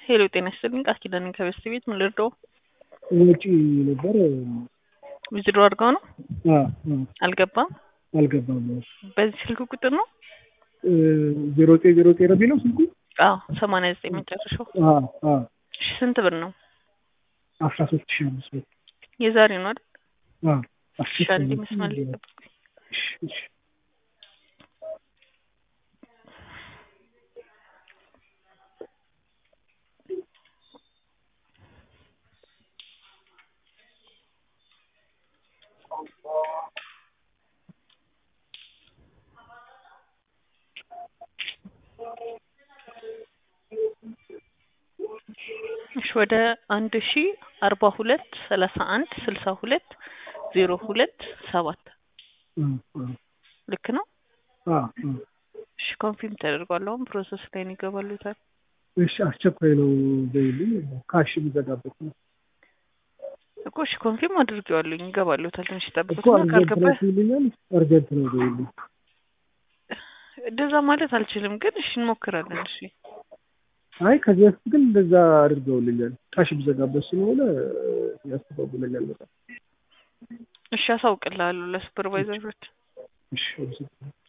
ሄሎ ጤና ይስጥልኝ ቃል ኪዳን ከበስት ቤት ምን ልርዳው? ወጪ ነበር ዊዝድሮ አድርገው ነው አ አ አልገባም። አልገባም። በዚህ ስልክ ቁጥር ነው? ዜሮ ዘጠኝ ዜሮ ዘጠኝ ነው የሚለው ስልኩ? አዎ ሰማንያ ዘጠኝ መጨረሻው። አ አ እሺ ስንት ብር ነው? አስራ ሶስት ሺህ አምስት መቶ የዛሬ ነው አይደል? አ እሺ አንዴ መስመር ላይ ጠብቁኝ። እሺ እሺ እሺ ወደ አንድ ሺ አርባ ሁለት ሰላሳ አንድ ስልሳ ሁለት ዜሮ ሁለት ሰባት አ አ ልክ ነው? አ አ እሺ ኮንፊርም ተደርጓል። አሁን ፕሮሰስ ላይ ነው ይገባሉታል። እሺ አስቸኳይ ነው በይልኝ ካሽ የሚዘጋበት ነው እኮ እሺ ኮንፊርም አድርጌዋለሁኝ ይገባሉታል። ትንሽ እኮ ጠብቁትና አርጀንት ካልገባ ነው ሲሉኛል አርጀንት ነው በይልኝ እንደዛ ማለት አልችልም፣ ግን እሺ እንሞክራለን። እሺ አይ ከዚህ በፊት ግን እንደዛ አድርገውልኛል ካሽ የሚዘጋበት ስለሆነ ያስተባብለኛል በጣም እሺ አሳውቅልሃለሁ ለሱፐርቫይዘሮች። እሺ አመሰግናለሁ